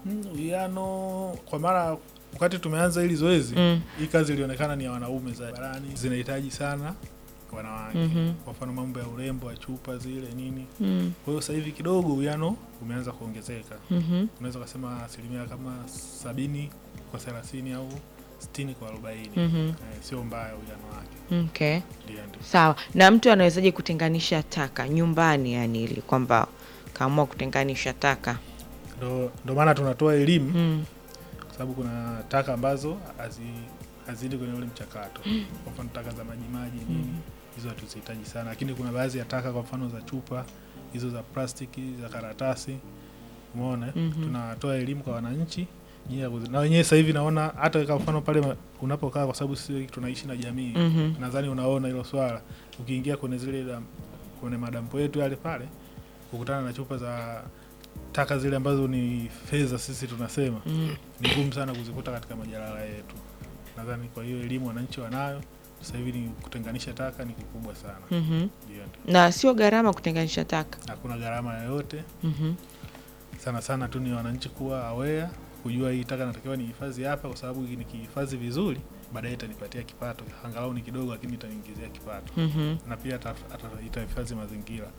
Mm, Uwiano kwa mara wakati tumeanza hili zoezi Mm. hii kazi ilionekana ni ya wanaume zaidi barani, zinahitaji sana wanawake Mhm. kwa mfano mambo ya urembo wa chupa zile nini. Mm. Kwa hiyo sasa hivi kidogo uwiano umeanza kuongezeka, Mhm. unaweza ukasema asilimia kama sabini kwa thelathini au sitini kwa arobaini. Mhm. Eh, sio mbaya uwiano wake, Okay. ndio ndio. Sawa. Na mtu anawezaje kutenganisha taka nyumbani, yani ili kwamba kaamua kutenganisha taka? Ndo, ndo maana tunatoa elimu Mm. kwa sababu kuna taka ambazo hazi hazidi kwenye ule mchakato. Kwa mfano taka za majimaji nini, hizo hatuzihitaji sana, lakini kuna baadhi ya taka, kwa mfano za chupa hizo za plastiki, za karatasi, umeona eh? Mhm. tunatoa elimu kwa wananchi jinsi ya kuzi- na wenyewe sasa hivi naona hata kwa mfano pale ma- unapokaa, kwa sababu sisi tunaishi na jamii Mhm. nadhani unaona hilo swala, ukiingia kwenye zile dam, kwenye madampo yetu yale pale, kukutana na chupa za taka zile ambazo ni fedha, sisi tunasema Mm. ni ngumu sana kuzikuta katika majalala yetu. Nadhani kwa hiyo elimu wananchi wanayo sasa hivi, ni kutenganisha taka ni kikubwa sana. Mhm. Ndio, ndio. Na sio gharama kutenganisha taka. Hakuna gharama yoyote, Mhm. sana sana tu ni wananchi kuwa aware, kujua hii taka natakiwa nihifadhi hapa, kwa sababu nikihifadhi vizuri baadaye itanipatia kipato, angalau ni kidogo, lakini itaniingizia kipato Mhm. na pia ata- ata- itahifadhi mazingira.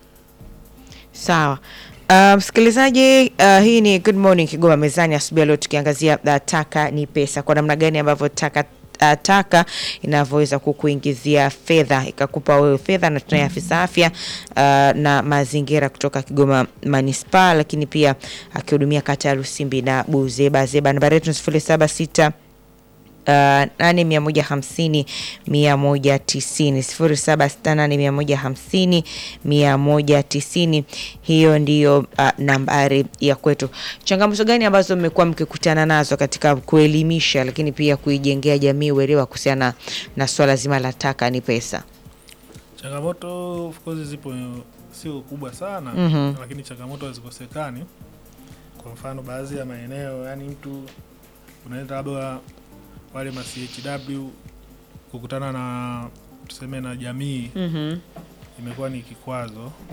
Sawa. Uh, msikilizaji, uh, hii ni Good Morning Kigoma mezani asubuhi ya leo tukiangazia uh, taka ni pesa, kwa namna gani ambavyo taka uh, taka inavyoweza kukuingizia fedha ikakupa wewe fedha, na tunaye afisa afya uh, na mazingira kutoka Kigoma manispaa, lakini pia akihudumia kata ya Lusimbi na Buzeba Zeba. Nambari yetu ni sifuri saba sita Uh, nane mia moja hamsini mia moja tisini sifuri saba sita nane mia moja hamsini mia moja tisini hiyo ndiyo uh, nambari ya kwetu. Changamoto gani ambazo mmekuwa mkikutana nazo katika kuelimisha lakini pia kuijengea jamii uelewa kuhusiana na swala zima la taka ni pesa? Changamoto of course zipo, sio kubwa sana Mhm. lakini changamoto hazikosekani. Kwa mfano baadhi ya maeneo, yani mtu unaenda labda wale ma CHW kukutana na tuseme na jamii Mhm. imekuwa ni kikwazo